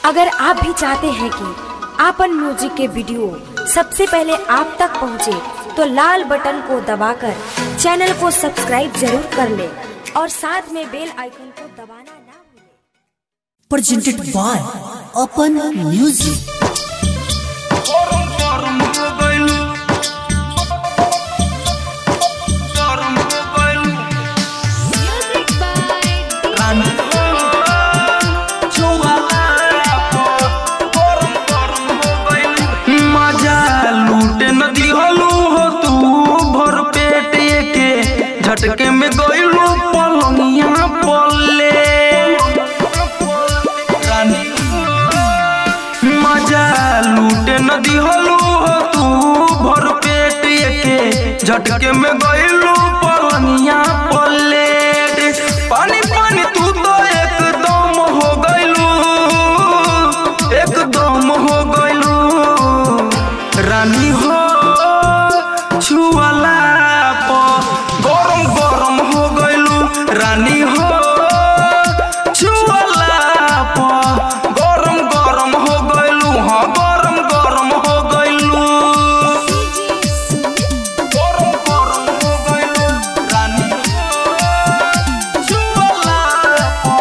अगर आप भी चाहते हैं कि आपन म्यूजिक के वीडियो सबसे पहले आप तक पहुंचे, तो लाल बटन को दबाकर चैनल को सब्सक्राइब जरूर कर ले और साथ में बेल आइकन को दबाना ना भूलें। presented by Open Music. गरम गरम हो गइल गरम हो गइल रानी हो चुवाला गरम गरम हो गइल मजा लूटे न दिहलू हो तू भर पेट के झटके में गइलू पलंगिया पल्ले रानी मजा लूटे न दिहलू हो तू भर पेट के झटके में गइलू पलनिया पलेट पानी पानी तू तो एकदम हो गइलू एकदम हो गइलू रानी हो छुअला प गरम गरम हो गइलू रानी हो छुअला प गरम गरम हो गइलू हाँ गरम गरम हो गइलू गरम गरम हो गइलू रानी हो छुअला प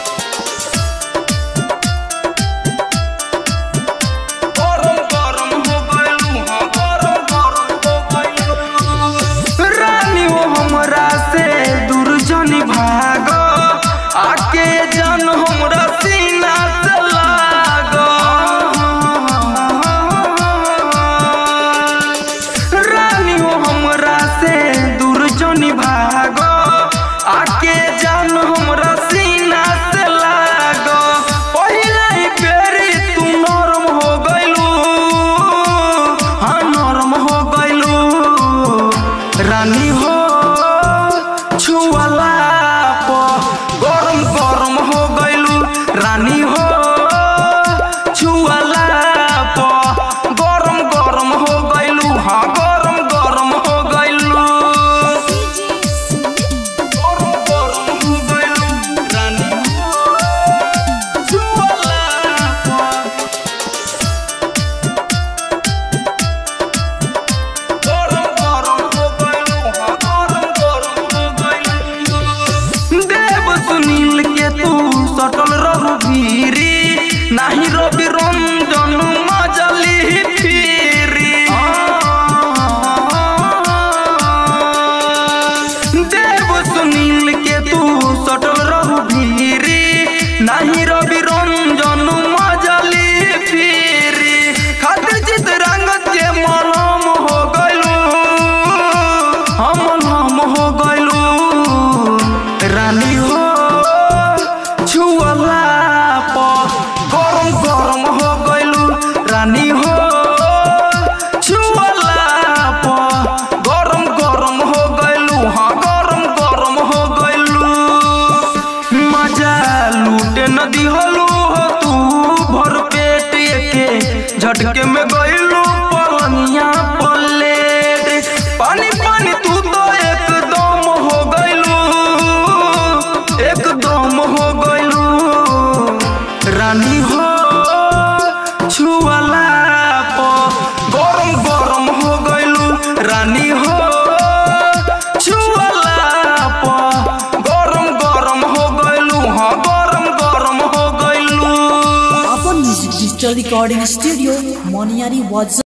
गरम गरम हो गइलू हाँ गरम गरम हो गइलू रानी हो हमरा से दूर जनी भाग आके जन हमरा सीना से लाग रानी हो हमरा से दूर जनी भाग आके जन हमरा सीना से लाग पहिला ही बेरी तू नरम हो गइलू हाँ नरम हो गइलू रानी हो छुअला प गरम गरम हो गइलू रानी हो छुअला प गरम गरम हो गइलू हाँ गरम गरम हो गइलू गरम गरम हो गइलू रानी हो छुअला प गरम गरम हो गइलू हाँ गरम गरम हो गइलू देव सुनील के तू सटल रहू भीरी नाही रवि रंजन मजली फिरी देव सुनील के तू सटल रहू भीरी नाही रवि रंजन मजली फिरी खातिर चित रंगत के मलम हो गइलू हम मलम हो गइलू रानी हो छुअला प गरम गरम हो गइलू रानी हो छुअला प गरम गरम हो गइलू हाँ गरम गरम हो गइलू मजा लूटे न दिहलू हो तू भर पेट के झटके में गइलू पलनिया पलेट पानी पानी तू तो एकदम हो गइलू एकदम हो गइलू रानी हो छुअला प गरम गरम हो गइलू रानी हो छुअला प गरम गरम हो गइलू हाँ गरम गरम हो गइलू Open Music Digital Recording Studio, Moniari was